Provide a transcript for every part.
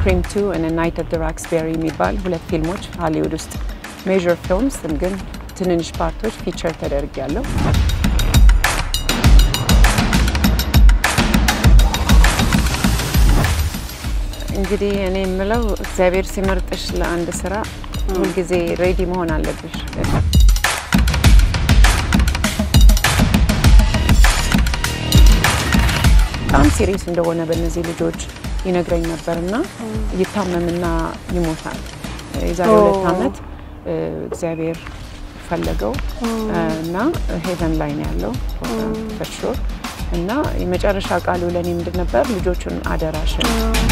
ስክሪም ቱ እና ናይት አት ዘ ራክስቤሪ የሚባል ሁለት ፊልሞች ሀሊውድ ውስጥ ሜጀር ፊልምስ ግን ትንንሽ ፓርቶች ፊቸር ተደርጊያለሁ። እንግዲህ እኔ የምለው እግዚአብሔር ሲመርጥሽ ለአንድ ስራ ሁልጊዜ ሬዲ መሆን አለብሽ። በጣም ሲሪየስ እንደሆነ በእነዚህ ልጆች ይነግረኝ ነበርና ይታመምና ይሞታል። የዛሬ ሁለት ዓመት እግዚአብሔር ፈለገው እና ሄቨን ላይ ነው ያለው ፈርሾር እና የመጨረሻ ቃሉ ለእኔ ምንድን ነበር? ልጆቹን አደራሽን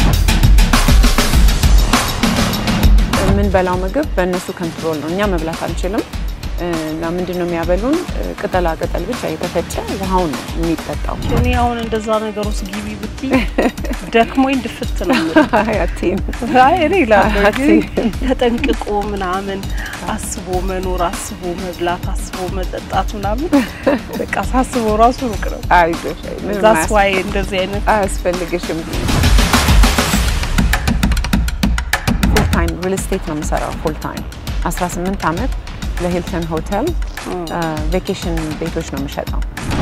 የምንበላው ምግብ በእነሱ ኮንትሮል ነው። እኛ መብላት አንችልም። እና ምንድን ነው የሚያበሉን? ቅጠላ ቅጠል ብቻ የተፈጨ ውሃው ነው የሚጠጣው። እኔ አሁን እንደዛ ነገር ውስጥ ግቢ ብትይ ደክሞኝ ድፍት ነው አያቴም እኔ እላለሁ ግን ተጠንቅቆ ምናምን አስቦ መኖር፣ አስቦ መብላት፣ አስቦ መጠጣት ምናምን በቃ ሳስበው ራሱ ሩቅ ነው። አይዞሽ፣ ምንም ዛስ ዋይ እንደዚህ አይነት አያስፈልግሽም። ፉል ታይም ሪል ስቴት ነው የምሰራው። ፉል ታይም 18 ዓመት ለሂልተን ሆቴል ቬኬሽን ቤቶች ነው የምሸጠው።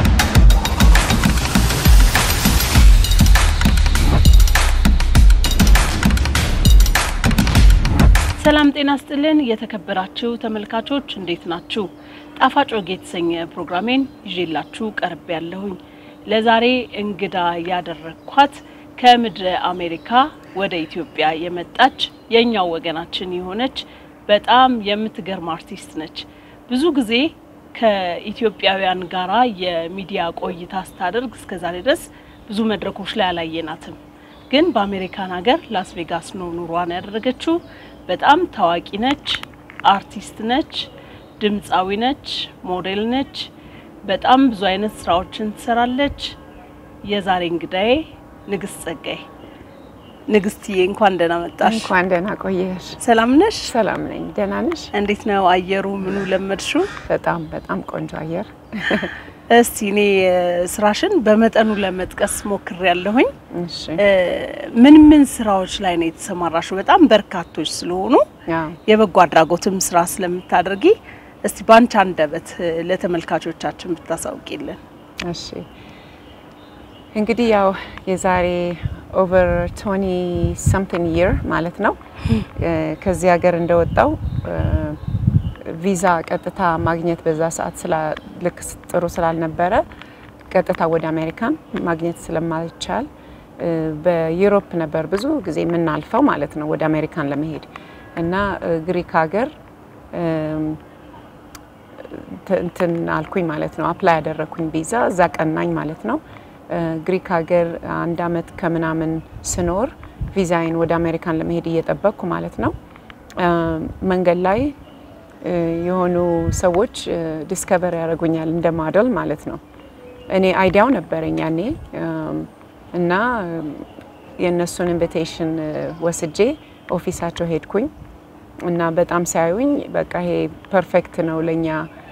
ሰላም ጤና ስጥልን። የተከበራችሁ ተመልካቾች እንዴት ናችሁ? ጣፋጭ ወግ የተሰኘ ፕሮግራሜን ይዤላችሁ ቀርብ ያለሁኝ። ለዛሬ እንግዳ ያደረግኳት ከምድረ አሜሪካ ወደ ኢትዮጵያ የመጣች የእኛው ወገናችን የሆነች በጣም የምትገርም አርቲስት ነች። ብዙ ጊዜ ከኢትዮጵያውያን ጋራ የሚዲያ ቆይታ ስታደርግ እስከዛሬ ድረስ ብዙ መድረኮች ላይ አላየናትም። ግን በአሜሪካን ሀገር ላስ ቬጋስ ነው ኑሯን ያደረገችው። በጣም ታዋቂ ነች፣ አርቲስት ነች፣ ድምፃዊ ነች፣ ሞዴል ነች። በጣም ብዙ አይነት ስራዎችን ትሰራለች። የዛሬ እንግዳዬ ንግስት ጸጋዬ። ንግስትዬ እንኳን ደህና መጣሽ። እንኳን ደህና ቆየሽ። ሰላም ነሽ? ሰላም ነኝ። ደህና ነሽ? እንዴት ነው አየሩ? ምኑ ለመድሽው? በጣም በጣም ቆንጆ አየር። እስቲ እኔ ስራሽን በመጠኑ ለመጥቀስ ሞክሬ ያለሁኝ። እሺ ምን ምን ስራዎች ላይ ነው የተሰማራሽው? በጣም በርካቶች ስለሆኑ አዎ። የበጎ አድራጎትም ስራ ስለምታደርጊ እስቲ ባንቺ አንደበት ለተመልካቾቻችን ብታሳውቂልን። እሺ እንግዲህ ያው የዛሬ ኦቨር ቶኒ ሰምቲንግ ይር ማለት ነው ከዚህ ሀገር እንደወጣው ቪዛ ቀጥታ ማግኘት በዛ ሰዓት ስላ ልክ ጥሩ ስላልነበረ ቀጥታ ወደ አሜሪካን ማግኘት ስለማይቻል በዩሮፕ ነበር ብዙ ጊዜ የምናልፈው ማለት ነው ወደ አሜሪካን ለመሄድ እና ግሪክ ሀገር እንትን አልኩኝ ማለት ነው። አፕላይ ያደረግኩኝ ቪዛ እዛ ቀናኝ ማለት ነው። ግሪክ ሀገር አንድ አመት ከምናምን ስኖር ቪዛዬን ወደ አሜሪካን ለመሄድ እየጠበቅኩ ማለት ነው። መንገድ ላይ የሆኑ ሰዎች ዲስከቨር ያደርጉኛል እንደ ማደል ማለት ነው። እኔ አይዲያው ነበረኝ ያኔ እና የእነሱን ኢንቪቴሽን ወስጄ ኦፊሳቸው ሄድኩኝ እና በጣም ሲያዩኝ በቃ ይሄ ፐርፌክት ነው ለእኛ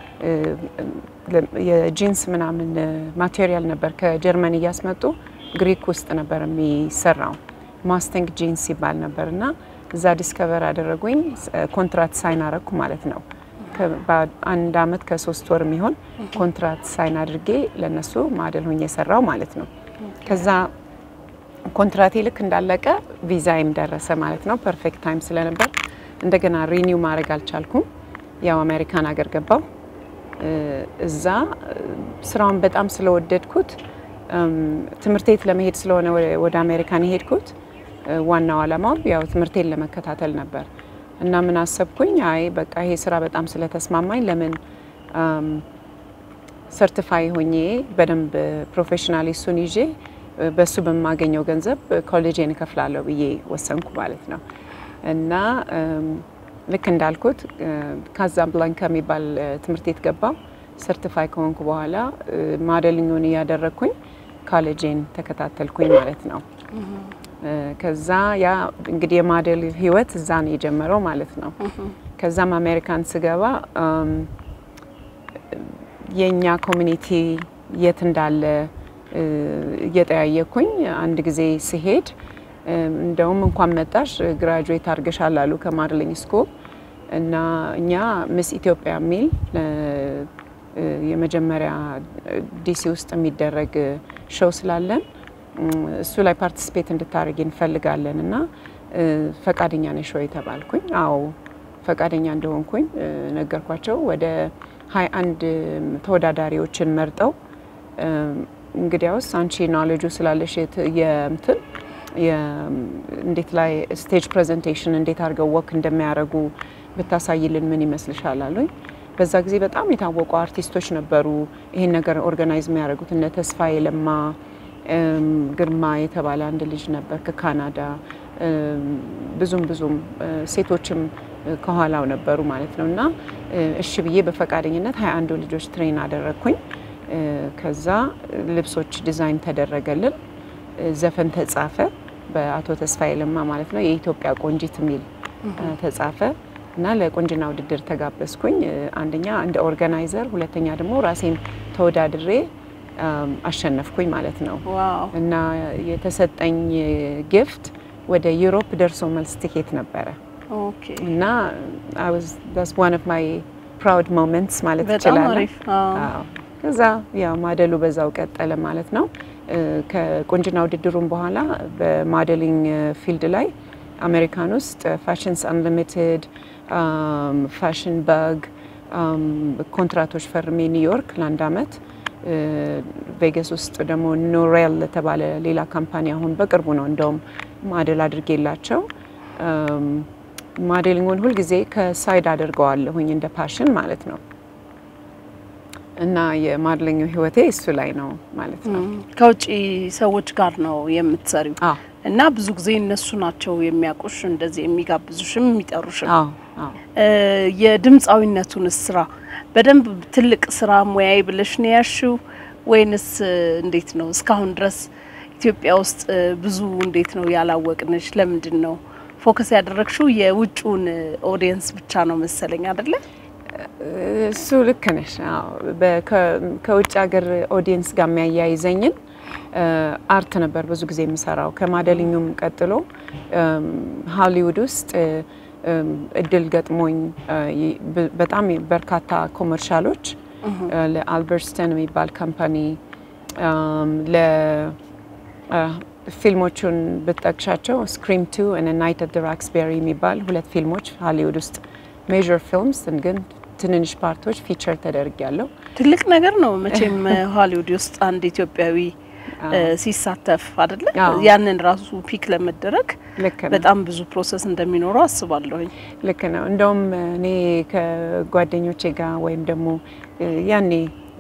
የጂንስ ምናምን ማቴሪያል ነበር ከጀርመን እያስመጡ ግሪክ ውስጥ ነበር የሚሰራው። ማስተንግ ጂንስ ይባል ነበር እና እዛ ዲስከቨር አደረጉኝ። ኮንትራት ሳይን አረግኩ ማለት ነው። አንድ አመት ከሶስት ወር የሚሆን ኮንትራት ሳይን አድርጌ ለነሱ ማደል ሆኜ የሰራው ማለት ነው። ከዛ ኮንትራቴ ልክ እንዳለቀ ቪዛይም ደረሰ ማለት ነው። ፐርፌክት ታይም ስለነበር እንደገና ሪኒው ማድረግ አልቻልኩም። ያው አሜሪካን ሀገር ገባው። እዛ ስራውን በጣም ስለወደድኩት ትምህርት ቤት ለመሄድ ስለሆነ ወደ አሜሪካን የሄድኩት ዋናው አላማው ያው ትምህርቴን ለመከታተል ነበር እና ምን አሰብኩኝ፣ አይ በቃ ይሄ ስራ በጣም ስለተስማማኝ ለምን ሰርቲፋይ ሆኜ በደንብ ፕሮፌሽናል እሱን ይዤ በሱ በማገኘው ገንዘብ ኮሌጄን እከፍላለሁ ብዬ ወሰንኩ ማለት ነው እና ልክ እንዳልኩት ካዛብላንካ የሚባል ትምህርት ቤት ገባው። ሰርቲፋይ ከሆንኩ በኋላ ማደልኙን እያደረግኩኝ ኮሌጄን ተከታተልኩኝ ማለት ነው። ከዛ ያ እንግዲህ የማደል ህይወት እዛ ነው የጀመረው ማለት ነው። ከዛም አሜሪካን ስገባ የእኛ ኮሚኒቲ የት እንዳለ እየጠያየኩኝ አንድ ጊዜ ስሄድ እንደውም እንኳን መጣሽ ግራጁዌት አድርገሻል አሉ ከማድሊንግ ስኩል እና እኛ ምስ ኢትዮጵያ የሚል የመጀመሪያ ዲሲ ውስጥ የሚደረግ ሾው ስላለን እሱ ላይ ፓርቲስፔት እንድታደርጊ እንፈልጋለን እና ፈቃደኛ ነሽ ወይ ተባልኩኝ። አዎ ፈቃደኛ እንደሆንኩኝ ነገርኳቸው። ወደ ሀያ አንድ ተወዳዳሪዎችን መርጠው እንግዲያውስ አንቺ ናሌጁ ስላለሽ የምትን እንዴት ላይ ስቴጅ ፕሬዘንቴሽን እንዴት አድርገው ወክ እንደሚያደርጉ ብታሳይልን ምን ይመስልሻል አሉኝ። በዛ ጊዜ በጣም የታወቁ አርቲስቶች ነበሩ ይሄን ነገር ኦርጋናይዝ የሚያደርጉት እነ ተስፋዬ ለማ፣ ግርማ የተባለ አንድ ልጅ ነበር ከካናዳ ብዙም ብዙም ሴቶችም ከኋላው ነበሩ ማለት ነው። እና እሺ ብዬ በፈቃደኝነት ሀያ አንዱ ልጆች ትሬን አደረግኩኝ። ከዛ ልብሶች ዲዛይን ተደረገልን፣ ዘፈን ተጻፈ በአቶ ተስፋዬ ለማ ማለት ነው። የኢትዮጵያ ቆንጂት የሚል ተጻፈ እና ለቁንጅና ውድድር ተጋበዝኩኝ። አንደኛ እንደ ኦርጋናይዘር፣ ሁለተኛ ደግሞ ራሴን ተወዳድሬ አሸነፍኩኝ ማለት ነው። እና የተሰጠኝ ጊፍት ወደ ዩሮፕ ደርሶ መልስ ቲኬት ነበረ እና ዋን ኦፍ ማይ ፕራውድ ሞመንትስ ማለት ይችላል። ከዛ ያው ማደሉ በዛው ቀጠለ ማለት ነው። ከቁንጅና ውድድሩም በኋላ በማደሊንግ ፊልድ ላይ አሜሪካን ውስጥ ፋሽንስ አንሊሚትድ፣ ፋሽን ባግ ኮንትራቶች ፈርሜ ኒውዮርክ ለአንድ አመት ቬጋስ ውስጥ ደግሞ ኖሬል ለተባለ ሌላ ካምፓኒ አሁን በቅርቡ ነው እንደውም ማደል አድርጌላቸው ማዴሊንጉን ሁልጊዜ ከሳይድ አድርገዋለሁኝ እንደ ፓሽን ማለት ነው። እና የማድሊንግ ህይወቴ እሱ ላይ ነው ማለት ነው። ከውጭ ሰዎች ጋር ነው የምትሰሪው አዎ እና ብዙ ጊዜ እነሱ ናቸው የሚያውቁሽ እንደዚህ የሚጋብዙሽም የሚጠሩሽም። አዎ አዎ የድምፃዊነቱን ስራ በደንብ ትልቅ ስራ ሙያዊ ብለሽ ነው ያሽው ወይንስ እንዴት ነው? እስካሁን ድረስ ኢትዮጵያ ውስጥ ብዙ እንዴት ነው ያላወቅንሽ? ለምንድን ነው ፎከስ ያደረግሽው የውጭውን ኦዲየንስ ብቻ ነው መሰለኝ አይደለ? እሱ ልክ ነሽ። አዎ በ- ከውጭ ሀገር ኦዲየንስ ጋር የሚያያይዘኝን አርት ነበር ብዙ ጊዜ የምሰራው። ከማደልኙም ቀጥሎ ሀሊውድ ውስጥ እድል ገጥሞኝ ይ- በ- በጣም በርካታ ኮመርሻሎች ለአልበርስተን የሚባል ካምፓኒ ለፊልሞቹን ብትጠቅሻቸው ስክሪም ቱ እና ናይት አት ራክስቤሪ የሚባል ሁለት ፊልሞች ሀሊውድ ውስጥ ሜጀር ፊልምስ ግን ትንንሽ ፓርቶች ፊቸር ተደርጊያለሁ። ትልቅ ነገር ነው መቼም ሆሊውድ ውስጥ አንድ ኢትዮጵያዊ እ ሲሳተፍ አይደለ? አዎ። ያንን ራሱ ፒክ ለመደረግ ልክ ነው። በጣም ብዙ ፕሮሰስ እንደሚኖረው አስባለሁኝ። ልክ ነው። እንደውም እኔ ከጓደኞቼ ጋር ወይም ደግሞ ያኔ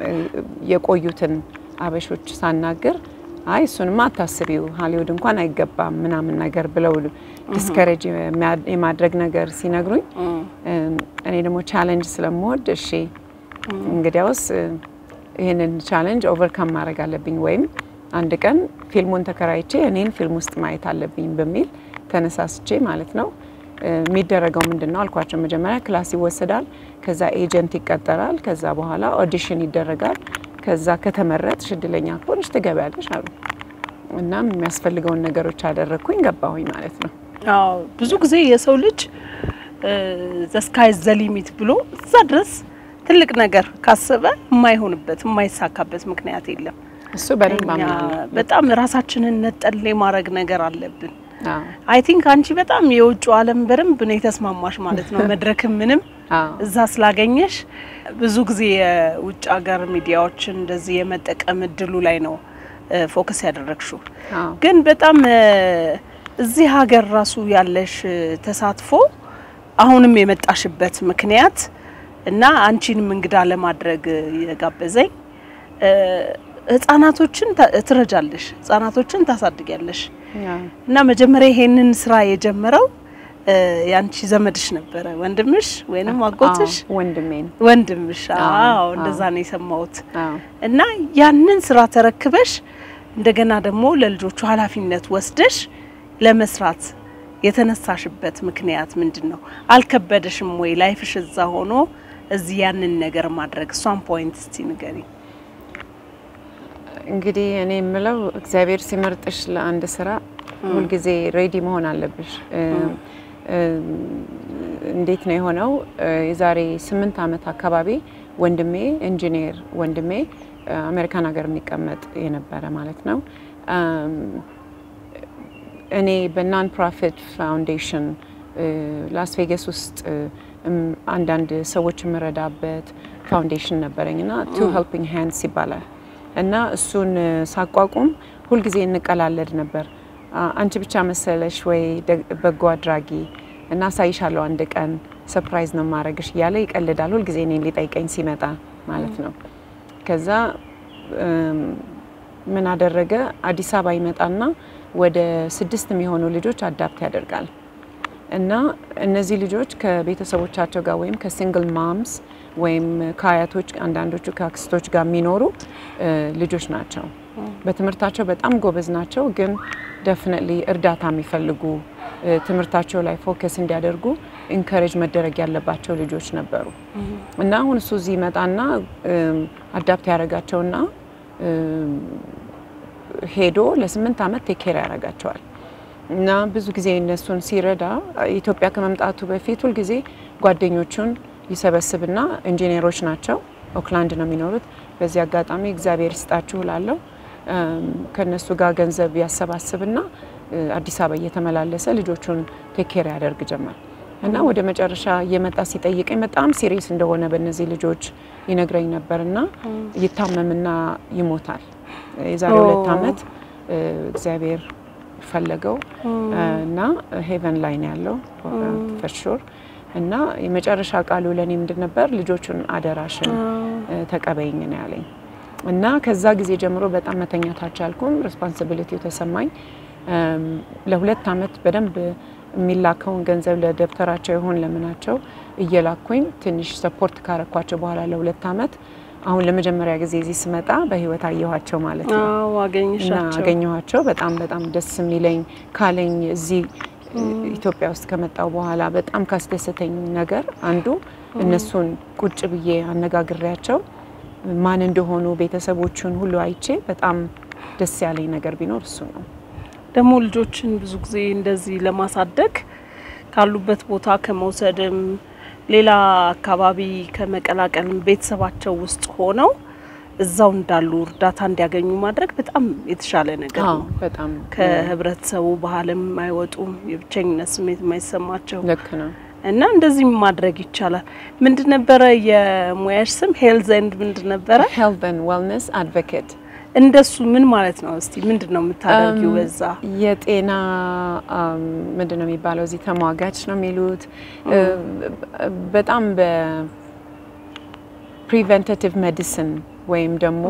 የቆዩትን አበሾች ሳናግር አይ እሱንማ አታስቢው ሀሊውድ እንኳን አይገባም ምናምን ነገር ብለው ዲስከሬጅ የማድረግ ነገር ሲነግሩኝ እኔ ደግሞ ቻሌንጅ ስለምወድ እሺ እንግዲያውስ ይህንን ቻሌንጅ ኦቨርካም ማድረግ አለብኝ ወይም አንድ ቀን ፊልሙን ተከራይቼ እኔን ፊልም ውስጥ ማየት አለብኝ በሚል ተነሳስቼ ማለት ነው። የሚደረገው ምንድን ነው አልኳቸው። መጀመሪያ ክላስ ይወሰዳል፣ ከዛ ኤጀንት ይቀጠራል፣ ከዛ በኋላ ኦዲሽን ይደረጋል። ከዛ ከተመረጥሽ እድለኛ ከሆንሽ ትገቢያለሽ አሉ። እናም የሚያስፈልገውን ነገሮች አደረግኩኝ፣ ገባሁኝ ማለት ነው። አዎ ብዙ ጊዜ የሰው ልጅ ዘስካይ ዘሊሚት ብሎ እዛ ድረስ ትልቅ ነገር ካሰበ የማይሆንበት የማይሳካበት ምክንያት የለም። እሱ በደንብ እኛ አምናለሁ። በጣም ራሳችንን ነጠል የማድረግ ነገር አለብን። አዎ አይ ቲንክ አንቺ በጣም የውጭ ዓለም በደንብ ነው የተስማማሽ ማለት ነው። መድረክም ምንም አዎ እዛ ስላገኘሽ ብዙ ጊዜ የውጭ ሀገር ሚዲያዎችን እንደዚህ የመጠቀም እድሉ ላይ ነው ፎከስ ያደረግሽው። አዎ ግን በጣም እ እዚህ ሀገር ራሱ ያለሽ እ ተሳትፎ አሁንም የመጣሽበት ምክንያት እና አንቺንም እንግዳ ለማድረግ እ የጋበዘኝ እ ህጻናቶችን ታ- ትረጃለሽ፣ ህጻናቶችን ታሳድጊያለሽ አዎ እና መጀመሪያ ይሄንን ስራ የጀመረው እ ያንቺ ዘመድሽ ነበረ ወንድምሽ ወይንም አጎትሽ አዎ፣ ወንድሜን ወንድምሽ? አዎ፣ አዎ እንደዛ ነው የሰማሁት። አዎ እና ያንን ስራ ተረክበሽ እንደገና ደግሞ ለልጆቹ ኃላፊነት ወስደሽ ለመስራት የተነሳሽበት ምክንያት ምንድን ነው? አልከበደሽም ወይ? ላይፍሽ እዛ ሆኖ እዚህ ያንን ነገር ማድረግ እሷን ፖይንት እስቲ ንገሪ። እንግዲህ እኔ የምለው እግዚአብሔር ሲመርጥሽ ለአንድ ስራ ሁልጊዜ ሬዲ መሆን አለብሽ። እንዴት ነው የሆነው? የዛሬ ስምንት ዓመት አካባቢ ወንድሜ ኢንጂነር ወንድሜ አሜሪካን ሀገር የሚቀመጥ የነበረ ማለት ነው እኔ በናን ፕሮፊት ፋውንዴሽን ላስ ቬጋስ ውስጥ አንዳንድ ሰዎች የምረዳበት ፋውንዴሽን ነበረኝ እና ቱ ሄልፒንግ ሃንድስ ይባላል እና እሱን ሳቋቁም ሁልጊዜ እንቀላለድ ነበር። አንቺ ብቻ መሰለሽ ወይ በጎ አድራጊ እና አሳይሻለሁ አንድ ቀን ሰርፕራይዝ ነው ማድረግሽ እያለ ይቀልዳል ሁልጊዜ እኔን ሊጠይቀኝ ሲመጣ ማለት ነው። ከዛ ምን አደረገ አዲስ አበባ ይመጣና ወደ ስድስት የሚሆኑ ልጆች አዳፕት ያደርጋል እና እነዚህ ልጆች ከቤተሰቦቻቸው ጋር ወይም ከሲንግል ማምስ ወይም ከአያቶች አንዳንዶቹ ከአክስቶች ጋር የሚኖሩ ልጆች ናቸው። በትምህርታቸው በጣም ጎበዝ ናቸው፣ ግን ደፍነትሊ እርዳታ የሚፈልጉ ትምህርታቸው ላይ ፎከስ እንዲያደርጉ ኢንከሬጅ መደረግ ያለባቸው ልጆች ነበሩ እና አሁን እሱ እዚህ ይመጣና አዳፕት ያደረጋቸውና ሄዶ ለስምንት ዓመት ቴኬር ያደርጋቸዋል እና ብዙ ጊዜ እነሱን ሲረዳ ኢትዮጵያ ከመምጣቱ በፊት ሁልጊዜ ጓደኞቹን ይሰበስብና ኢንጂነሮች ናቸው፣ ኦክላንድ ነው የሚኖሩት። በዚህ አጋጣሚ እግዚአብሔር ይስጣችሁ እላለሁ። ከእነሱ ጋር ገንዘብ ያሰባስብና አዲስ አበባ እየተመላለሰ ልጆቹን ቴኬር ያደርግ ጀመር እና ወደ መጨረሻ እየመጣ ሲጠይቀኝ በጣም ሲሪየስ እንደሆነ በእነዚህ ልጆች ይነግረኝ ነበርና ይታመምና ይሞታል። የዛሬ ሁለት ዓመት እግዚአብሔር ፈለገው እና ሄቨን ላይ ነው ያለው ፈርሹር እና የመጨረሻ ቃሉ ለእኔ ምንድን ነበር? ልጆቹን አደራሽን ተቀበይኝ ነው ያለኝ እና ከዛ ጊዜ ጀምሮ በጣም መተኛት አልቻልኩም። ሬስፖንሲቢሊቲው ተሰማኝ። ለሁለት ዓመት በደንብ የሚላከውን ገንዘብ ለደብተራቸው ይሁን ለምናቸው እየላኩኝ ትንሽ ሰፖርት ካረኳቸው በኋላ ለሁለት ዓመት አሁን ለመጀመሪያ ጊዜ እዚህ ስመጣ በህይወት አየኋቸው ማለት ነው። እና አገኘኋቸው። በጣም በጣም ደስ የሚለኝ ካለኝ እዚህ ኢትዮጵያ ውስጥ ከመጣው በኋላ በጣም ካስደሰተኝ ነገር አንዱ እነሱን ቁጭ ብዬ አነጋግሬያቸው ማን እንደሆኑ ቤተሰቦቹን ሁሉ አይቼ በጣም ደስ ያለኝ ነገር ቢኖር እሱ ነው። ደግሞ ልጆችን ብዙ ጊዜ እንደዚህ ለማሳደግ ካሉበት ቦታ ከመውሰድም ሌላ አካባቢ ከመቀላቀልም ቤተሰባቸው ውስጥ ሆነው እዛው እንዳሉ እርዳታ እንዲያገኙ ማድረግ በጣም የተሻለ ነገር ነው። በጣም ከህብረተሰቡ ባህልም አይወጡም፣ የብቸኝነት ስሜት የማይሰማቸው ልክ ነው። እና እንደዚህ ማድረግ ይቻላል። ምንድን ነበረ የሙያሽ ስም? ሄልዝ ኤንድ ምንድን ነበረ? ሄልዝ ኤንድ ዌልነስ አድቮኬት እንደሱ ምን ማለት ነው? እስቲ ምንድን ነው የምታደርጊው በዛ? የጤና ምንድን ነው የሚባለው እዚህ ተሟጋች ነው የሚሉት። በጣም በፕሪቨንታቲቭ ሜዲሲን ወይም ደግሞ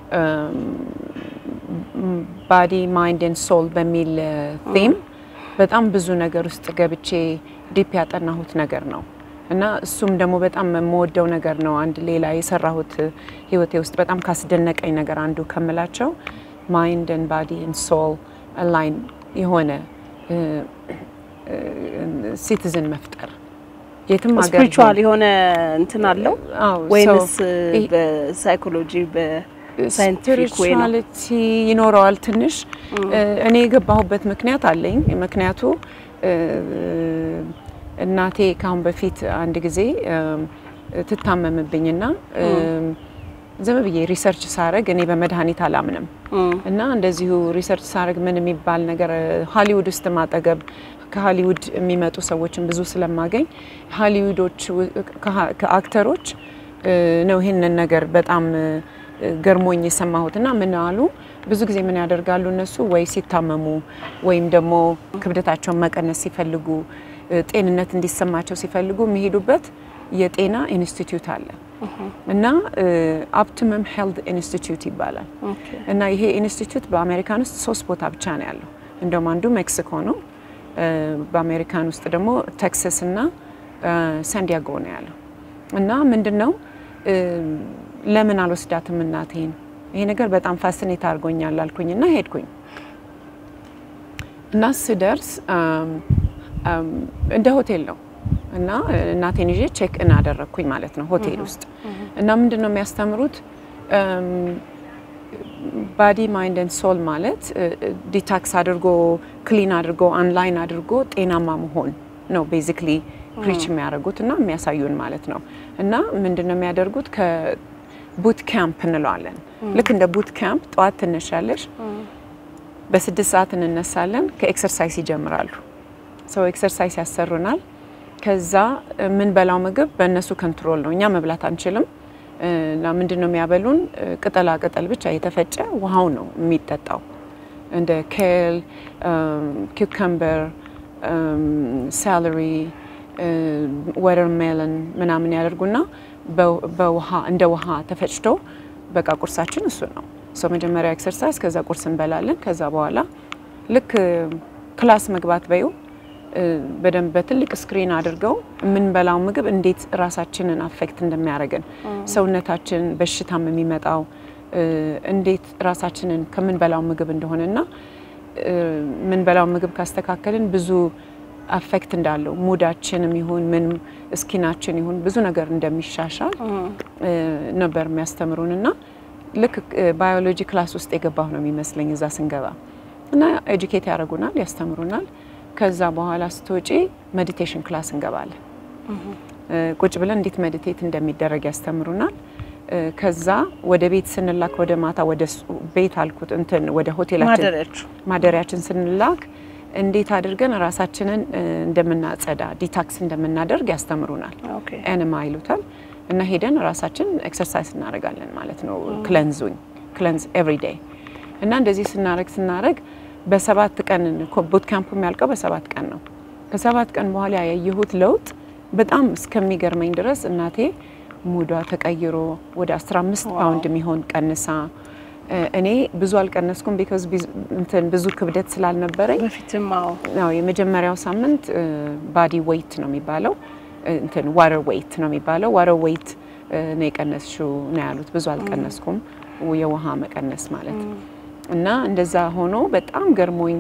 ባዲ ማይንድ ኤንድ ሶል በሚል ቲም በጣም ብዙ ነገር ውስጥ ገብቼ ዲፕ ያጠናሁት ነገር ነው እና እሱም ደግሞ በጣም የምወደው ነገር ነው። አንድ ሌላ የሰራሁት ህይወቴ ውስጥ በጣም ካስደነቀኝ ነገር አንዱ ከምላቸው ማይንድ ኤንድ ባዲ ኤንድ ሶል አላይን የሆነ ሲቲዝን መፍጠር የትም ሀገር ስፒሪቹዋል የሆነ እንትን አለው ወይንስ በሳይኮሎጂ በሳይንቲፊክ ወይ ነው? ስፒሪቹዋሊቲ ይኖረዋል ትንሽ። እኔ የገባሁበት ምክንያት አለኝ። ምክንያቱ እናቴ ካሁን በፊት አንድ ጊዜ ትታመምብኝና ዝም ብዬ ሪሰርች ሳረግ እኔ በመድኃኒት አላምንም እና እንደዚሁ ሪሰርች ሳረግ ምን የሚባል ነገር ሀሊውድ ውስጥ ማጠገብ ከሀሊውድ የሚመጡ ሰዎችን ብዙ ስለማገኝ ሀሊውዶች ከአክተሮች ነው ይህንን ነገር በጣም ገርሞኝ የሰማሁት እና ምን አሉ ብዙ ጊዜ ምን ያደርጋሉ እነሱ ወይ ሲታመሙ ወይም ደግሞ ክብደታቸውን መቀነስ ሲፈልጉ ጤንነት እንዲሰማቸው ሲፈልጉ የሚሄዱበት የጤና ኢንስቲትዩት አለ እና ኦፕቲመም ሄልት ኢንስቲትዩት ይባላል። እና ይሄ ኢንስቲትዩት በአሜሪካን ውስጥ ሶስት ቦታ ብቻ ነው ያለው። እንደውም አንዱ ሜክሲኮ ነው። በአሜሪካን ውስጥ ደግሞ ቴክሳስ እና ሳንዲያጎ ነው ያለው። እና ምንድን ነው ለምን አልወስዳትም እናቴን? ይሄ ነገር በጣም ፋሲኔት አድርጎኛል አልኩኝና ሄድኩኝ እና ስደርስ እንደ ሆቴል ነው እና እናቴን ይዤ ቼክ ኢን አደረግኩኝ ማለት ነው ሆቴል ውስጥ እና ምንድን ነው የሚያስተምሩት ባዲ ማይንድ ኤንድ ሶል ማለት ዲታክስ አድርጎ ክሊን አድርጎ አንላይን አድርጎ ጤናማ መሆን ነው ቤዚክሊ ፕሪች የሚያደርጉት እና የሚያሳዩን ማለት ነው። እና ምንድን ነው የሚያደርጉት ከቡት ካምፕ እንለዋለን። ልክ እንደ ቡት ካምፕ ጠዋት ትነሻለሽ፣ በስድስት ሰዓት እንነሳለን። ከኤክሰርሳይዝ ይጀምራሉ። ሰው ኤክሰርሳይዝ ያሰሩናል። ከዛ የምንበላው ምግብ በእነሱ ኮንትሮል ነው። እኛ መብላት አንችልም። እና ምንድን ነው የሚያበሉን? ቅጠላ ቅጠል ብቻ የተፈጨ ውሃው ነው የሚጠጣው። እንደ ኬል፣ ኪውከምበር፣ ሳለሪ፣ ወተርሜለን ምናምን ያደርጉና በውሃ እንደ ውሃ ተፈጭቶ በቃ ቁርሳችን እሱ ነው። ሰው መጀመሪያ ኤክሰርሳይዝ፣ ከዛ ቁርስ እንበላለን። ከዛ በኋላ ልክ ክላስ መግባት በዩ በደንብ በትልቅ ስክሪን አድርገው የምንበላው ምግብ እንዴት ራሳችንን አፌክት እንደሚያደርገን ሰውነታችን በሽታም የሚመጣው እንዴት ራሳችንን ከምንበላው ምግብ እንደሆነና የምንበላው ምግብ ካስተካከልን ብዙ አፌክት እንዳለው ሙዳችንም ይሁን ምንም እስኪናችን ይሁን ብዙ ነገር እንደሚሻሻል ነበር የሚያስተምሩን እና ልክ ባዮሎጂ ክላስ ውስጥ የገባሁ ነው የሚመስለኝ እዛ ስንገባ እና ኤጁኬት ያደርጉናል፣ ያስተምሩናል። ከዛ በኋላ ስትወጪ ሜዲቴሽን ክላስ እንገባለን። ቁጭ ብለን እንዴት ሜዲቴት እንደሚደረግ ያስተምሩናል። ከዛ ወደ ቤት ስንላክ ወደ ማታ ወደ ቤት አልኩት እንትን ወደ ሆቴላችን ማደሪያችን ስንላክ እንዴት አድርገን ራሳችንን እንደምናጸዳ ዲታክስ እንደምናደርግ ያስተምሩናል። ኤንማ ይሉታል እና ሄደን ራሳችን ኤክሰርሳይዝ እናደርጋለን ማለት ነው። ክለንዙኝ ክለንዝ ኤቭሪ ዴይ እና እንደዚህ ስናረግ ስናረግ በሰባት ቀን ቡት ካምፕ የሚያልቀው በሰባት ቀን ነው። ከሰባት ቀን በኋላ ያየሁት ለውጥ በጣም እስከሚገርመኝ ድረስ እናቴ ሙዷ ተቀይሮ ወደ 15 ፓውንድ የሚሆን ቀንሳ እኔ ብዙ አልቀነስኩም ቢካዝ እንትን ብዙ ክብደት ስላልነበረኝ በፊትም አዎ የመጀመሪያው ሳምንት ባዲ ዌይት ነው የሚባለው እንትን ዋተር ዌይት ነው የሚባለው ዋተር ዌይት ነው የቀነስሽው ነው ያሉት ብዙ አልቀነስኩም የውሃ መቀነስ ማለት እና እንደዛ ሆኖ በጣም ገርሞኝ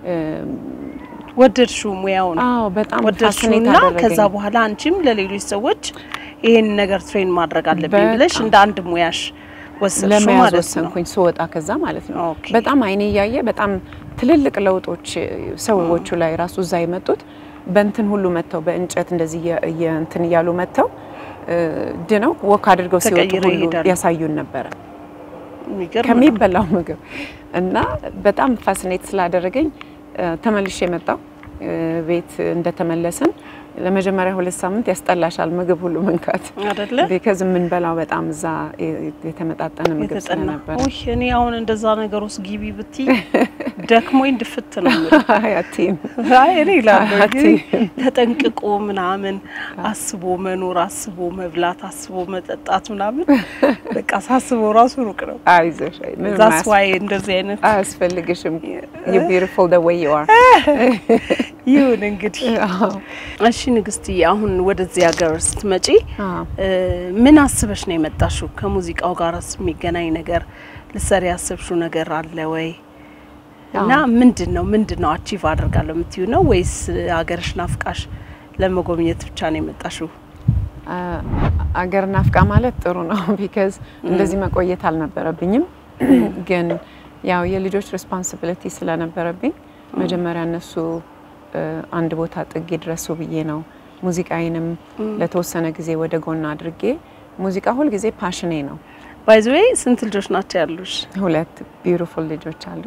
ወደድሽው ሙያውን? አዎ በጣም ወደድሽውና ከዛ በኋላ አንቺም ለሌሎች ሰዎች ይሄን ነገር ትሬን ማድረግ አለብኝ ብለሽ እንደ አንድ ሙያሽ ወሰንሽ ለመያዝ ማለት ነው። ወሰንኩኝ ስወጣ ከዛ ማለት ነው። ኦኬ። በጣም አይኔ እያየ በጣም ትልልቅ ለውጦች ሰዎቹ ላይ ራሱ እዛ የመጡት በእንትን ሁሉ መጥተው በእንጨት እንደዚህ እየ- እየ- እንትን እያሉ መጥተው ድነው ወክ አድርገው ሲወጡ ተቀይረው ሁሉ ይሄዳሉ። ያሳዩን ነበረ የሚገርም ነው። ከሚበላው ምግብ እና በጣም ፋሲኔት ስላደረገኝ ተመልሼ የመጣው ቤት እንደተመለስን ለመጀመሪያ ሁለት ሳምንት ያስጠላሻል ምግብ ሁሉ መንካት አይደለ ቢከዝ የምንበላው በጣም እዛ የተመጣጠነ ምግብ የተጠና ስለነበረ ውይ እኔ አሁን እንደዛ ነገር ውስጥ ግቢ ብትይ ደክሞኝ ድፍት ነው የምልህ። ያቲም አይ እኔ እላለሁ አትይም። እንግዲህ ተጠንቅቆ ምናምን አስቦ መኖር አስቦ መብላት አስቦ መጠጣት ምናምን በቃ ሳስበው ራሱ ሩቅ ነው። አይዞሽ አይ፣ ምንም ዛስ አያስ- ዋይ እንደዚህ አይነት አያስፈልግሽም ዩ ቢዩቲፉል ዘ ዌይ ዩ አር ይሁን እንግዲህ። እሺ ንግስትዬ፣ አሁን ወደዚህ ሀገር ስትመጪ እ ምን አስበሽ ነው የመጣሽው? ከሙዚቃው ጋር የሚገናኝ ነገር ልትሰሪ ያሰብሽው ነገር አለ ወይ? እና ምንድን ነው ምንድን ነው አቺቭ አደርጋለሁ የምትዩ ነው ወይስ ሀገርሽ ናፍቃሽ ለመጎብኘት ብቻ ነው የመጣሽው? አገር ናፍቃ ማለት ጥሩ ነው ቢካዝ እንደዚህ መቆየት አልነበረብኝም ግን ያው የልጆች ሬስፖንሲቢሊቲ ስለነበረብኝ መጀመሪያ እነሱ እ አንድ ቦታ ጥግ ድረሱ ብዬ ነው ሙዚቃዬንም ለተወሰነ ጊዜ ወደ ጎን አድርጌ ሙዚቃ ሁልጊዜ ፓሽኔ ነው። ባይ ዘ ዌይ ስንት ልጆች ናቸው ያሉሽ? ሁለት ቢዩቲፉል ልጆች አሉ።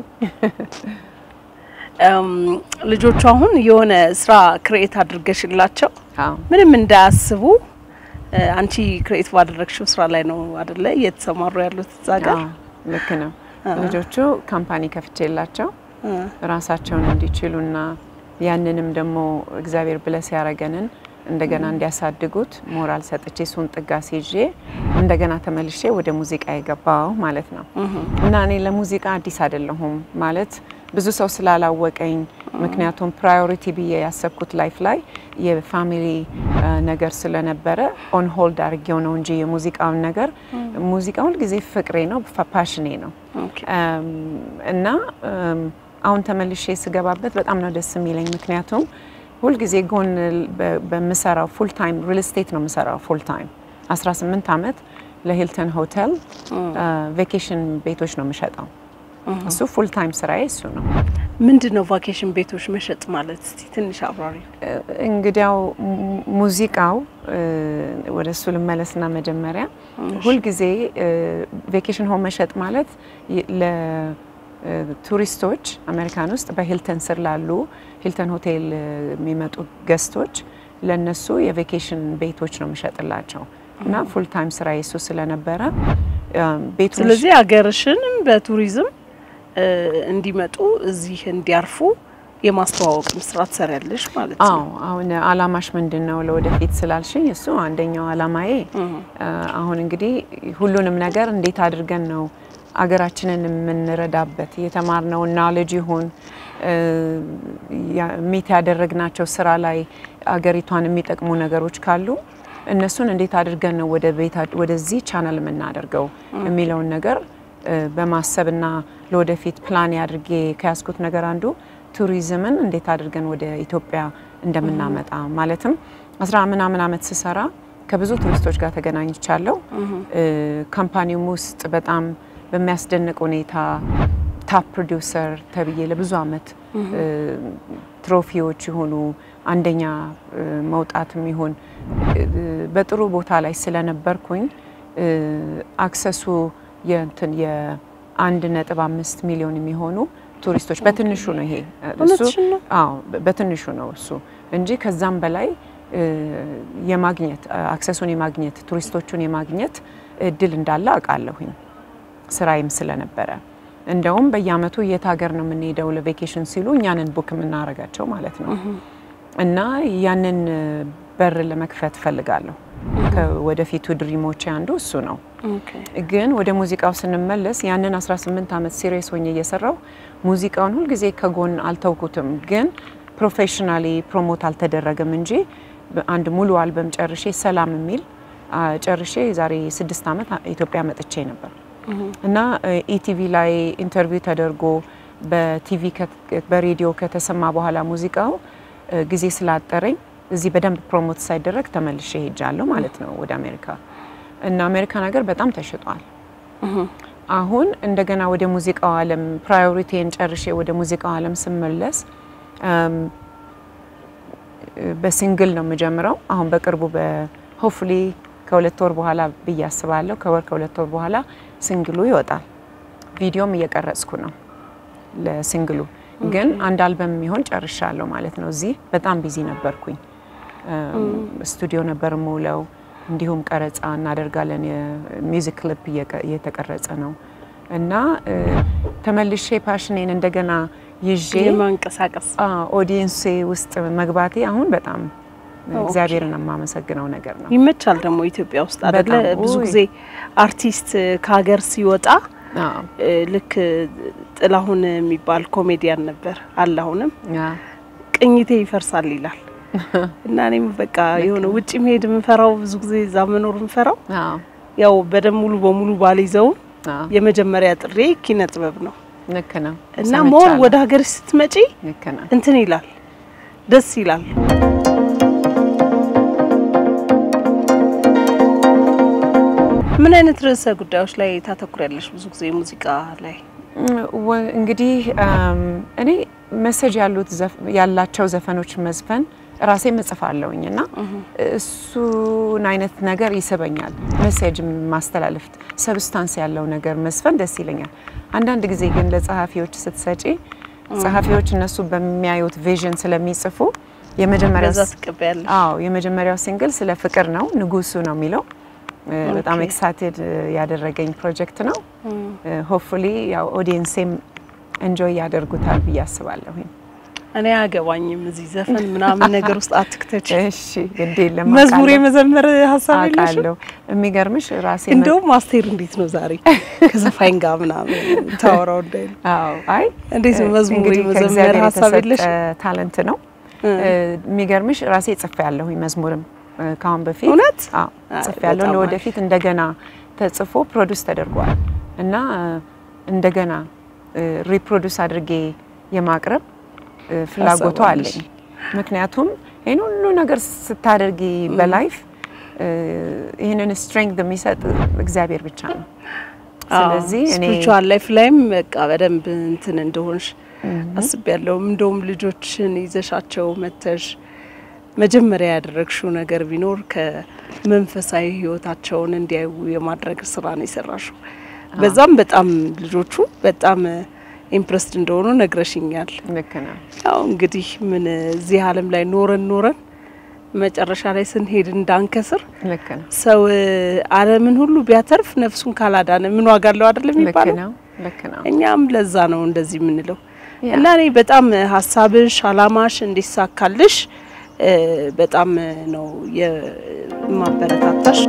እም፣ ልጆቹ አሁን የሆነ ስራ ክሬኤት አድርገሽላቸው አዎ ምንም እንዳያስቡ እ አንቺ ክሬኤት ባደረግሽው ስራ ላይ ነው አደለ እየተሰማሩ ያሉት እዛ ጋር? አዎ፣ ልክ ነው። አዎ። ልጆቹ ካምፓኒ ከፍቼላቸው እ ራሳቸውን እንዲችሉና ያንንም ደግሞ እግዚአብሔር ብለስ ያረገንን እንደገና እንዲያሳድጉት ሞራል ሰጥቼ እሱን ጥጋሴ ይዤ እንደገና ተመልሼ ወደ ሙዚቃ የገባው ማለት ነው። እና እኔ ለሙዚቃ አዲስ አይደለሁም ማለት ብዙ ሰው ስላላወቀኝ፣ ምክንያቱም ፕራዮሪቲ ብዬ ያሰብኩት ላይፍ ላይ የፋሚሊ አ፣ ነገር ስለነበረ ኦን ሆልድ አድርጌው ነው እንጂ የሙዚቃውን ነገር ሙዚቃ ሁልጊዜ ፍቅሬ ነው፣ ፓሽኔ ነው። ኦኬ እም፣ እና እም፣ አሁን ተመልሼ ስገባበት በጣም ነው ደስ የሚለኝ። ምክንያቱም ሁልጊዜ ጎን በ- በምሰራው ፉል ታይም ሪል ስቴት ነው የምሰራው ፉል ታይም 18 ዓመት ለሂልተን ሆቴል ቬኬሽን ቤቶች ነው የምሸጠው። እሱ ፉል ታይም ስራዬ እሱ ነው። ምንድን ነው ቫኬሽን ቤቶች መሸጥ ማለት? እስቲ ትንሽ አብራሪ። እንግዲያው ሙዚቃው ወደ እሱ ልመለስና መጀመሪያ ሁልጊዜ ቬኬሽን ሆም መሸጥ ማለት ለቱሪስቶች አሜሪካን ውስጥ በሂልተን ስር ላሉ ሂልተን ሆቴል የሚመጡ ገስቶች ለነሱ የቬኬሽን ቤቶች ነው የምሸጥላቸው እና ፉል ታይም ስራ የሱ ስለነበረ ቤቱ ስለዚህ ሀገርሽንም በቱሪዝም እንዲመጡ እዚህ እንዲያርፉ የማስተዋወቅም ስራ ትሰሪያለሽ ማለት ነው። አዎ አሁን አላማሽ ምንድን ነው ለወደፊት ስላልሽኝ እሱ አንደኛው አላማዬ አሁን እንግዲህ ሁሉንም ነገር እንዴት አድርገን ነው አገራችንን የምንረዳበት የተማርነው ናሌጅ ይሁን ሚት ያደረግናቸው ስራ ላይ አገሪቷን የሚጠቅሙ ነገሮች ካሉ እነሱን እንዴት አድርገን ነው ወደ ቤታ ወደዚህ ቻናል የምናደርገው የሚለውን ነገር በማሰብና ለወደፊት ፕላን አድርጌ ከያዝኩት ነገር አንዱ ቱሪዝምን እንዴት አድርገን ወደ ኢትዮጵያ እንደምናመጣ ማለትም አስራ ምናምን ዓመት ስሰራ ከብዙ ቱሪስቶች ጋር ተገናኝቻለሁ። ካምፓኒውም ውስጥ በጣም በሚያስደንቅ ሁኔታ ታፕ ፕሮዲውሰር ተብዬ ለብዙ ዓመት ትሮፊዎች የሆኑ አንደኛ መውጣትም ይሁን በጥሩ ቦታ ላይ ስለነበርኩኝ አክሰሱ የእንትን የአንድ ነጥብ አምስት ሚሊዮን የሚሆኑ ቱሪስቶች በትንሹ ነው ይሄ እሱ አዎ በትንሹ ነው እሱ እንጂ ከዛም በላይ የማግኘት አክሰሱን የማግኘት ቱሪስቶቹን የማግኘት እድል እንዳለ አውቃለሁኝ ስራዬም ስለነበረ እንደውም በየአመቱ የት ሀገር ነው የምንሄደው ለቬኬሽን ሲሉ እኛንን ቡክ የምናደርጋቸው ማለት ነው እና ያንን በር ለመክፈት ፈልጋለሁ ከወደፊቱ ድሪሞቼ አንዱ እሱ ነው ግን ወደ ሙዚቃው ስንመለስ ያንን 18 ዓመት ሲሪየስ ሆኜ እየሰራው ሙዚቃውን ሁልጊዜ ከጎን አልተውኩትም ግን ፕሮፌሽናሊ ፕሮሞት አልተደረገም እንጂ አንድ ሙሉ አልበም ጨርሼ ሰላም የሚል ጨርሼ የዛሬ ስድስት ዓመት ኢትዮጵያ መጥቼ ነበር እና ኢቲቪ ላይ ኢንተርቪው ተደርጎ በቲቪ በሬዲዮ ከተሰማ በኋላ ሙዚቃው ጊዜ ስላጠረኝ እዚህ በደንብ ፕሮሞት ሳይደረግ ተመልሼ ሄጃለሁ ማለት ነው ወደ አሜሪካ እና አሜሪካን ሀገር በጣም ተሽጧል። አሁን እንደገና ወደ ሙዚቃው ዓለም ፕራዮሪቲን ጨርሼ ወደ ሙዚቃው ዓለም ስመለስ በሲንግል ነው የምጀምረው። አሁን በቅርቡ በሆፍሊ ከሁለት ወር በኋላ ብዬ አስባለሁ። ከወር ከሁለት ወር በኋላ ሲንግሉ ይወጣል። ቪዲዮም እየቀረጽኩ ነው ለሲንግሉ። ግን አንድ አልበም የሚሆን ጨርሻለሁ ማለት ነው። እዚህ በጣም ቢዚ ነበርኩኝ። ስቱዲዮ ነበር የምውለው። እንዲሁም ቀረጻ እናደርጋለን። የሚውዚክ ክሊፕ እየተቀረጸ ነው እና ተመልሼ ፓሽኔን እንደገና ይዤ የማንቀሳቀስ ኦዲየንሴ ውስጥ መግባቴ አሁን በጣም እግዚአብሔርን የማመሰግነው ነገር ነው። ይመቻል ደግሞ ኢትዮጵያ ውስጥ አይደለ? ብዙ ጊዜ አርቲስት ከሀገር ሲወጣ ልክ ጥላሁን የሚባል ኮሜዲያን ነበር አለ አሁንም ቅኝቴ ይፈርሳል ይላል እና እኔም በቃ የሆነ ውጭ መሄድ የምንፈራው ብዙ ጊዜ እዛ መኖር የምንፈራው ያው በደንብ ሙሉ በሙሉ ባልይዘውም የመጀመሪያ ጥሬ ኪነ ጥበብ ነው ልክ ነው እና ሞር ወደ ሀገር ስትመጪ ልክ ነው እንትን ይላል ደስ ይላል። ምን አይነት ርዕሰ ጉዳዮች ላይ ታተኩሪያለሽ? ብዙ ጊዜ ሙዚቃ ላይ እንግዲህ እኔ መሰጅ ያሉት ያላቸው ዘፈኖች መዝፈን ራሴ እጽፋለሁኝ እና እሱን አይነት ነገር ይስበኛል። መሴጅ ማስተላለፍ ሰብስታንስ ያለው ነገር መስፈን ደስ ይለኛል። አንዳንድ ጊዜ ግን ለጸሐፊዎች ስትሰጪ ጸሐፊዎች እነሱ በሚያዩት ቪዥን ስለሚጽፉ የመጀመሪያው በዛ ትቀበያለሽ። አዎ የመጀመሪያው ሲንግል ስለ ፍቅር ነው፣ ንጉሱ ነው የሚለው በጣም ኤክሳይትድ ያደረገኝ ፕሮጀክት ነው። ሆፕፉሊ ያው ኦዲየንሴም እንጆይ ያደርጉታል ብዬ አስባለሁኝ። እኔ አያገባኝም እዚህ ዘፈን ምናምን ነገር ውስጥ አትክተች። እሺ ግድ የለም መዝሙር የመዘመር ሀሳብ የለሽም? አውቃለሁ። የሚገርምሽ ራሴ እንደውም አስቴር እንዴት ነው ዛሬ ከዘፋኝ ጋር ምናምን ታወራው እንዳይሉ አዎ አይ እንዴት ነው መዝሙር እንግዲህ የመዘመር ከእግዚአብሔር ሀሳብ የተሰጠ የለሽም? ታለንት ነው። የሚገርምሽ ራሴ ጽፌ ያለሁኝ መዝሙርም ከአሁን በፊት እውነት? አዎ አይ፣ ጽፌ ያለሁ በጣም ለወደፊት እንደገና ተጽፎ ፕሮዲውስ ተደርጓል እና እንደገና ሪፕሮዲውስ አድርጌ የማቅረብ ፍላጎቱ ሀሳቡ አለሽ? አለኝ። ምክንያቱም ይህን ሁሉ ነገር ስታደርጊ በላይፍ ይህንን ስትሬንግዝ የሚሰጥ እግዚአብሔር ብቻ ነው። ስለዚህ እኔ ስፒሪቹዋል ላይፍ ላይም በቃ በደንብ እንትን እንደሆንሽ አስቤያለሁ። እንደውም ልጆችን ይዘሻቸው መተሽ መጀመሪያ ያደረግሽው ነገር ቢኖር ከመንፈሳዊ ሕይወታቸውን እንዲያዩ የማድረግ ስራ ነው የሰራሽው። በዛም በጣም ልጆቹ በጣም ኢምፕረስድ እንደሆኑ ነግረሽኛል። ልክ ነው። ያው እንግዲህ ምን እዚህ ዓለም ላይ ኖረን ኖረን መጨረሻ ላይ ስንሄድ እንዳንከስር ልክ ነው። ሰው ዓለምን ሁሉ ቢያተርፍ ነፍሱን ካላዳነ ምን ዋጋ አለው አይደለም ልክ የሚባለው? ነው። ልክ ነው። እኛም ለዛ ነው እንደዚህ የምንለው ያ። እና እኔ በጣም ሀሳብሽ አላማሽ እንዲሳካልሽ እ በጣም ነው የማበረታታሽ።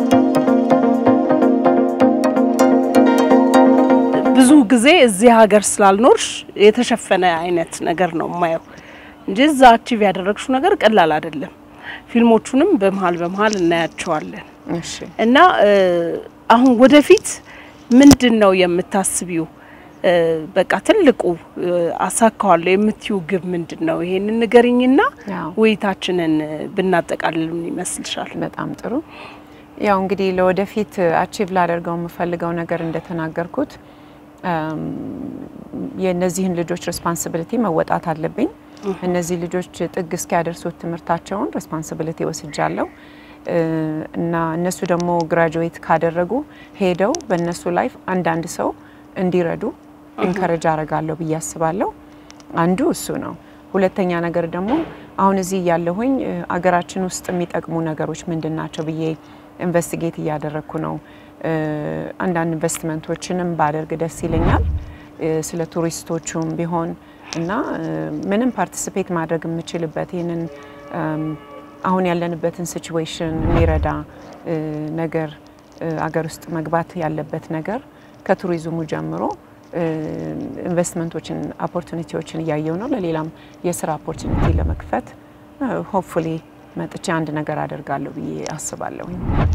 ብዙ ጊዜ እዚህ ሀገር ስላልኖርሽ የተሸፈነ አይነት ነገር ነው የማየው እንጂ እዛ አቺቭ ያደረግሽው ነገር ቀላል አይደለም። ፊልሞቹንም በመሀል በመሀል እናያቸዋለን። እሺ እና እ አሁን ወደፊት ምንድን ነው የምታስቢው? እ በቃ ትልቁ እ አሳካዋለሁ የምትዩ ግብ ምንድን ነው? ይሄንን ንገሪኝና ያው ውይይታችንን ብናጠቃልል ምን ይመስልሻል? በጣም ጥሩ። ያው እንግዲህ ለወደፊት አቺቭ ላደርገው የምፈልገው ነገር እንደተናገርኩት እም፣ የእነዚህን ልጆች ሬስፓንሲቢሊቲ መወጣት አለብኝ። እነዚህ ልጆች ጥግ እስኪያደርሱት ትምህርታቸውን ሬስፓንሲቢሊቲ ወስጃለሁ እ፣ እና እነሱ ደግሞ ግራጁዌት ካደረጉ ሄደው በእነሱ ላይፍ አንዳንድ ሰው እንዲረዱ ኢንከረጅ አረጋለሁ ብዬ አስባለሁ። አንዱ እሱ ነው። ሁለተኛ ነገር ደግሞ አሁን እዚህ እያለሁኝ እ፣ አገራችን ውስጥ የሚጠቅሙ ነገሮች ምንድን ናቸው ብዬ ኢንቨስቲጌት እያደረግኩ ነው። እ፣ አንዳንድ ኢንቨስትመንቶችንም ባደርግ ደስ ይለኛል እ፣ ስለ ቱሪስቶቹም ቢሆን እና እ፣ ምንም ፓርቲሲፔት ማድረግ የምችልበት ይህንን እም፣ አሁን ያለንበትን ሲቹዌሽን የሚረዳ እ፣ ነገር እ፣ አገር ውስጥ መግባት ያለበት ነገር ከቱሪዝሙ ጀምሮ እ፣ ኢንቨስትመንቶችን ኦፖርቹኒቲዎችን እያየው ነው። ለሌላም የስራ ኦፖርቹኒቲ ለመክፈት ሆፕፉሊ መጥቼ አንድ ነገር አደርጋለሁ ብዬ አስባለሁ።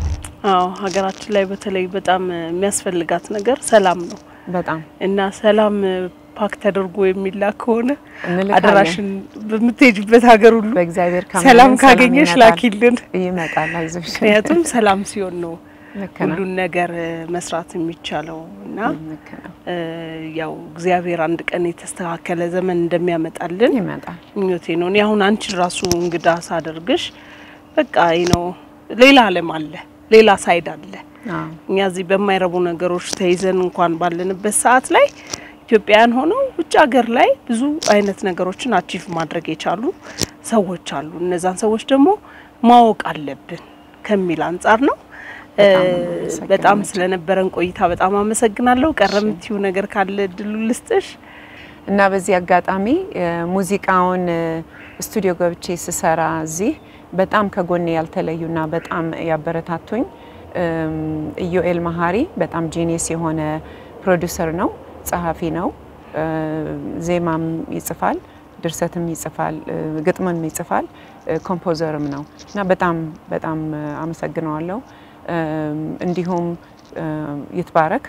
አዎ ሀገራችን ላይ በተለይ በጣም የሚያስፈልጋት ነገር ሰላም ነው በጣም እና ሰላም ፓክ ተደርጎ የሚላክ ከሆነ እንልካለን። አደራሽን በምትሄጅበት ሀገር ሁሉ በእግዚአብሔር ካመንን ሰላም ካገኘሽ ይመጣል። ላኪልን። ይመጣል። አይዞሽ። ምክንያቱም ሰላም ሲሆን ነው ልክ ነው። ሁሉን ነገር እ፣ መስራት የሚቻለው እና ልክ ነው። እ፣ ያው እግዚአብሔር አንድ ቀን የተስተካከለ ዘመን እንደሚያመጣልን ይመጣል። ምኞቴ ነው። እኔ አሁን አንቺን ራሱ እንግዳ ሳደርግሽ በቃ ይህ ነው ሌላ ዓለም አለ፣ ሌላ ሳይድ አለ። አዎ እኛ እዚህ በማይረቡ ነገሮች ተይዘን እንኳን ባለንበት ሰዓት ላይ ኢትዮጵያውያን ሆነው ውጭ ሀገር ላይ ብዙ አይነት ነገሮችን አቺቭ ማድረግ የቻሉ ሰዎች አሉ። እነዛን ሰዎች ደግሞ ማወቅ አለብን ከሚል አንጻር ነው። እ፣ በጣም ነው የማመሰግነው። በጣም ስለነበረን ቆይታ በጣም አመሰግናለሁ። ቀረ የምትይው ነገር ካለ እድሉ ልስጥሽ። እና በዚህ አጋጣሚ እ፣ ሙዚቃውን እ፣ ስቱዲዮ ገብቼ ስሰራ እዚህ በጣም ከጎኔ ያልተለዩና በጣም ያበረታቱኝ እም፣ ኢዮኤል መሀሪ በጣም ጂኒየስ የሆነ ፕሮዲውሰር ነው፣ ጸሐፊ ነው፣ እ፣ ዜማም ይጽፋል፣ ድርሰትም ይጽፋል፣ እ፣ ግጥምም ይጽፋል፣ እ፣ ኮምፖዘርም ነው እና በጣም በጣም እ፣ አመሰግነዋለሁ። እም፣ እንዲሁም እ፣ ይትባረክ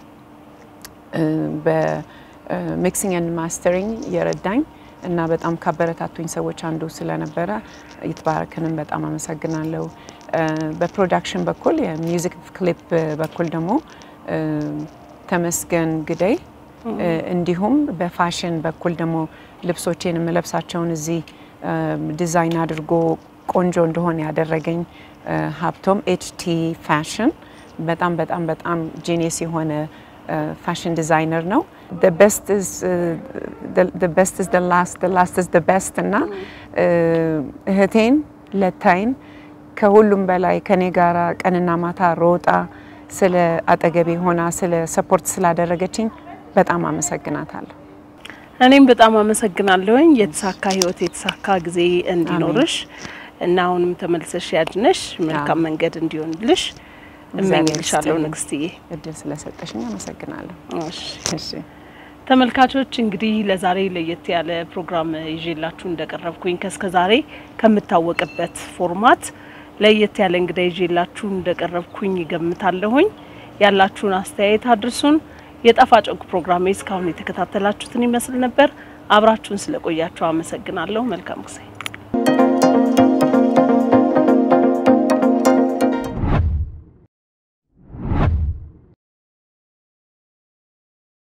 በሚክሲንግ ኤንድ ማስተሪንግ የረዳኝ እና በጣም ካበረታቱኝ ሰዎች አንዱ ስለነበረ ይትባረክንም በጣም አመሰግናለሁ። እ፣ በፕሮዳክሽን በኩል የሚውዚክ ክሊፕ በኩል ደግሞ እ፣ ተመስገን ግደይ እ፣ እንዲሁም በፋሽን በኩል ደግሞ ልብሶቼን የምለብሳቸውን እዚህ እ፣ ዲዛይን አድርጎ ቆንጆ እንደሆነ ያደረገኝ እ፣ ሀብቶም ኤችቲ ፋሽን በጣም በጣም በጣም ጂኒየስ የሆነ ፋሽን ዲዛይነር ነው። the best is uh, the, the best is the last the last is the best እና እ፣ እህቴን ለታይን ከሁሉም በላይ ከኔ ጋራ ቀንና ማታ ሮጣ ስለ አጠገቤ ሆና ስለ ሰፖርት ስላደረገችኝ በጣም አመሰግናታለሁ። እኔም በጣም አመሰግናለሁኝ። የተሳካ ህይወት የተሳካ ጊዜ እንዲኖርሽ እና አሁንም ተመልሰሽ ያድነሽ መልካም መንገድ እንዲሆንልሽ እመኝልሻለሁ ይስጥልኝ። ንግስትዬ። እድል ስለሰጠሽኝ አመሰግናለሁ። እሺ። እሺ ተመልካቾች እንግዲህ ለዛሬ ለየት ያለ ፕሮግራም ይዤላችሁ እንደቀረብኩኝ ከእስከ ዛሬ ከምታወቅበት ፎርማት ለየት ያለ እንግዳ ይዤላችሁ እንደቀረብኩኝ ይገምታለሁኝ። ያላችሁን አስተያየት አድርሱን። የጣፋጭ ወግ ፕሮግራሜ እስካሁን የተከታተላችሁትን ይመስል ነበር። አብራችሁን ስለቆያችሁ አመሰግናለሁ። መልካም ጊዜ